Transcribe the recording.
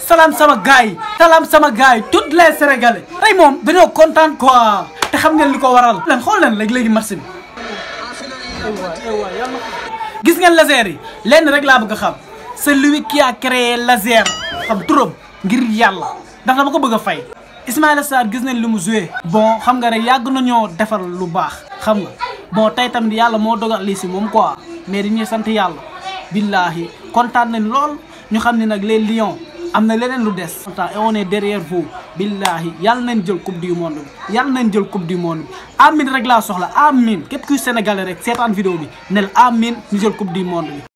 salaam sama gars yi salaam sama gars yi toutes les sénégalais tey moom dañoo kontaan quoi te xam ngeen li ko waral leen xool leen léegi léegi match bi gis ngeen laser yi lenn rek laa bëgg a xam c'est lui qui a créé laser xam turam ngir yàlla ndax dama ko bëgg a fay Ismaïla Sarr gis nañ li mu joué bon xam nga rek yàgg nañoo defar lu baax xam nga bon tey tamit yàlla moo dogal lii si moom quoi mais dañuy sant yàlla billahi kontaan nañ lool ñu xam ne nag les lions am na leneen lu des et on est derrière vous billahi yàlla nañ jël coupe du monde bi yàlla nañ jël coupe du monde bi amin rek laa soxla amin képp kuy sénégalais rek seetaan vidéo bi nel amin ñu jël coupe du monde bi